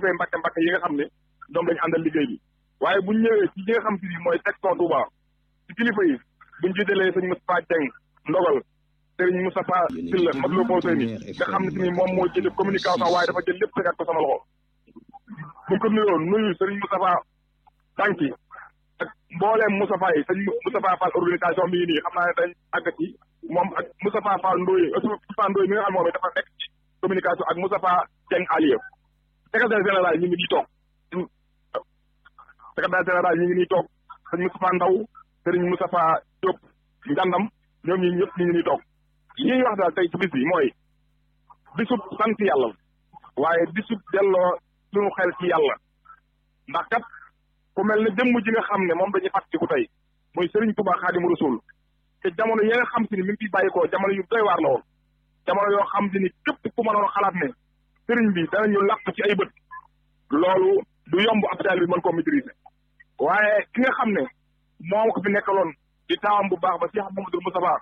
kilifay Mbàkke Mbàkke yi nga xam ne ñoom dañu àndal liggéey bi waaye buñ ñëwee ci ñi nga xam te ni mooy section Touba ci kilifa yi buñ jiitalee sëñ Moustapha Dieng ndogal sëriñ Moustapha Sylla mag loo foo ni nga xam ne si ni moom moo jël communication waaye dafa jël lépp tegaat ko sama loxo buñ ko nuyoo nuyu sëriñ Moustapha Tànki ak mbooleem Moustapha yi sëñ Moustapha Fall organisation mi ngi nii xam naa ne dañ àgg ci moom ak Moustapha Fall Ndoye Moustapha Ndoye mi nga xam moom dafa nekk ci communication ak Moustapha Dieng Aliou secrétaire général ñu ngi nii toog secrétaire général ñu ngi nii toog sëñ Moustapha Ndaw sëriñ Moustapha Diop Ngandam ñoom ñi ñëpp ñu ngi nii toog li ñuy wax daal tey ci bis bi mooy bisub sant yàlla waaye bisub delloo suñu xel ci yàlla ndax kat ku mel ne jëmm ji nga xam ne moom dañuy fàttaliku tey muy Serigne Touba Xaadimu Rasuul te jamono yi nga xam si ni mi ngi fiy bàyyikoo jamono yu doy waar la woon jamono yoo xam si ni képp ku mënoon xalaat ne Serigne bi danañu làq ci ay bët loolu du yomb ab taal bi mën koo maîtriser waaye ki nga xam ne moo ko fi nekkaloon di taawam bu baax ba Cheikh Mamadou Moustapha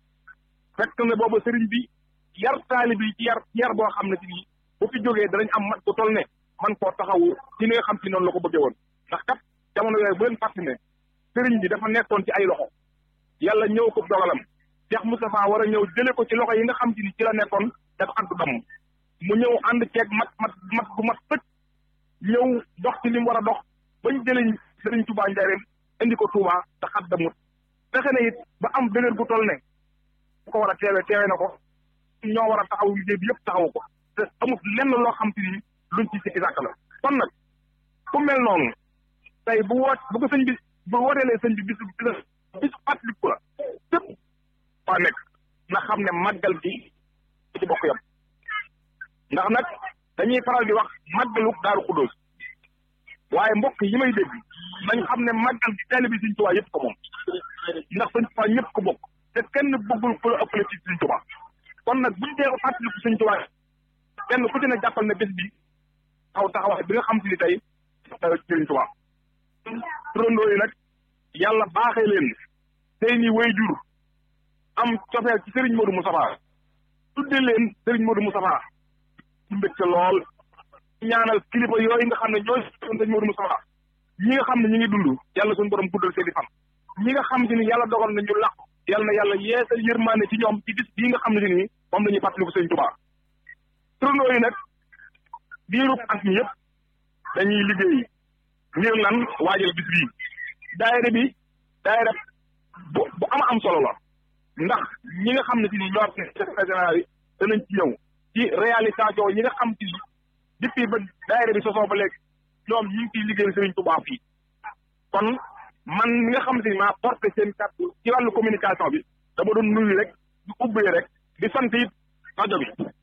fekk na booba Serigne bi yar taalibe yi ci yar yar boo xam ne si nii bu fi jógee danañ am mat bu toll ne man koo taxawu ci li nga xam si noonu la ko bëggee woon ndax kat jamono yooyu bu leen fàtte ne sëriñ bi dafa nekkoon ci ay loxo yàlla ñëw ko dogalam Cheikh Moustapha war a ñëw jële ko ci loxo yi nga xam si ni ci la nekkoon dafa ànd damm mu ñëw ànd ceeg mat mat mat bu mat sëkk ñëw dox ci li mu war a dox bañ jëleñ sëriñ Touba Njaareem indi ko Touba te xat damut fexe na it ba am dëgër bu toll ne bu ko war a teewe teewe na ko ñoo war a taxaw liggéey bi yëpp taxawu ko te amut lenn loo xam si ni luñ ci sikki sàkk la kon nag ku mel noonu tey bu woot bu ko sëñ bi bu wooteelee sëñ bi bisu bisu fàttaliku la fépp waa nekk na xam ne màggal gi ci bokk yam ndax nag dañuy faral di wax màggalu daaru xudóos waaye mbokk yi may dégg nañ xam ne màggal gi taalibe bi Sëñ Tuubaa yëpp ko moom ndax Sëñ Tuubaa ñëpp ko bokk te kenn bëggul ku la ëppale ci Sëñ Tuubaa kon nag buñ dee fàttaliku Sëñ Tuubaa kenn ku ci ne jàppal ne bés bi taxaw taxawaay bi nga xam si ni tey Sëñ Tuubaa turandoo yi nag yàlla baaxee leen tey ni way jur am cofeel ci Serigne Modou Moustapha tudde leen Serigne Modou Moustapha ci mbégte lool ñaanal kilifa yooyu nga xam ne ñooy Serigne Modou Moustapha ñi nga xam ne ñi ngi dund yàlla suñu borom guddal seeni fan ñi nga xam si ni yàlla dogal na ñu làq yàlla na yàlla yeesal yërmaane ci ñoom ci bis bii nga xam ne si nii moom la ñuy fàttaliku Serigne Touba turandoo yi nag diirub at mi yëpp dañuy liggéey ngir lan waajal bis bii daayira bi daayira bu bu ama am solo la ndax ñi nga xam ne si ni ñoo secrétaire général yi danañ ci ñëw ci réalisation yi nga xam ci depuis ba daayira bi sosoo ba léegi ñoom ñi ngi ciy liggéeyal Serigne Touba fii kon man mi nga xam si ni maa porté seen kàddu ci wàllu communication bi dama doon nuyu rek di ubbee rek di sant it rajo bi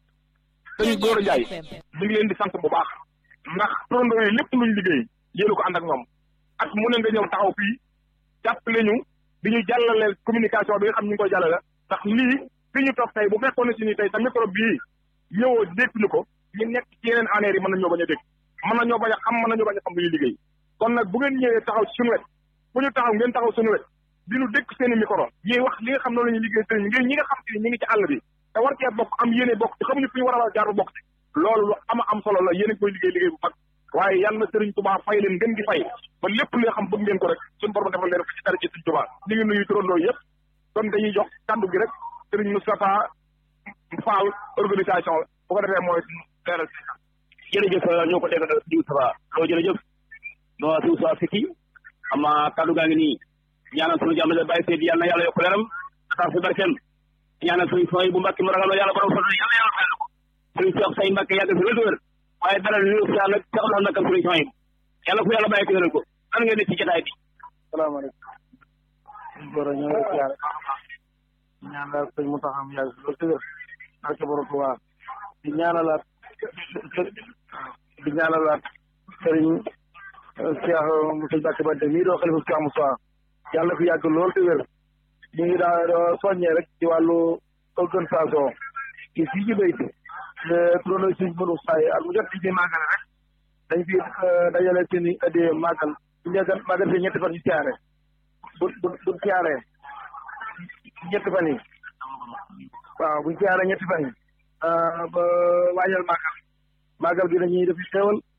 sëñ Gora Ndiaye mi ngi leen di sant bu baax ndax turandoo yi lépp luñ liggéey yéen ko ànd ak ñoom ak mu ne nga ñëw taxaw fii jàppale ñu di ñu jàllaleel communication bi nga xam ñu ngi koy jàllale ndax lii fi ñu toog tey bu fekkoon ne si ni tey sa micro bii ñëwoo dégg ñu ko ñu nekk ci yeneen années yi mën nañoo bañ a dégg mën nañoo bañ a xam mën nañoo bañ a xam lu ñuy liggéey kon nag bu ngeen ñëwee taxaw ci suñu wet bu ñu taxaw ngeen taxaw suñu wet di ñu dégg seen i micro ñuy wax li nga xam noonu la ñuy liggéey sëriñ ngir ñi nga xam si ñi ngi ci àll bi te war cee bokk am yéene bokk ci xamuñu fi ñu war a jaar bokk ci loolu lu ama am solo la yéen a koy liggéey liggéey bu mag waaye yàlla na Serigne Touba fay leen ngeen gi fay ba lépp li nga xam bëgg ngeen ko rek suñu borom defal leen ko ci dara ci Serigne Touba ñu ngi nuyu turandoo yëpp kon dañuy jox kàddu gi rek Serigne Moustapha Fall organisation la bu ko defee mooy leeral si jërëjëf ñoo ko dégg Serigne Moustapha loo jërëjëf no Serigne Moustapha Fiki ama kàddu gaa ngi nii ñaanal suñu jàmm bàyyi seedi yàlla na yàlla yokk leeram atax fi barkeem ñaanal suñu sooy bu mbàkki mu ragal yàlla borom sol yàlla yàlla fayal ko suñu sox say mbàkk yàgg fi wér wér waaye dara lu ñu nag sax la nakal suñu sooy yàlla fu yàlla bàyyi ko wéral ko an ngeen ne ci jotaay bi salaamaaleykum goro ñoo ngi siyaare ñaanal sëñ mu taxam yàgg fi loolu tëgër ak borom Tuubaa di ñaanalaat di ñaanalaat sëriñ Cheikh Moussa Mbacke Bante mii doo xalifa Cheikh Moussa yàlla na fi yàgg lool te wér ñu ngi daa soññee rek ci wàllu organisation ci fii ci béyt turandoo suñ mënu saay ak mu jot ci màggale rek dañ fi dajale seen i addee màggal bu njëkk màggal fi ñetti fan ñu siyaare bu bu bu siyaaree ñetti fan yi waaw buñ siyaaree ñetti fan yi ba waajal màggal màggal gi dañuy def xéewal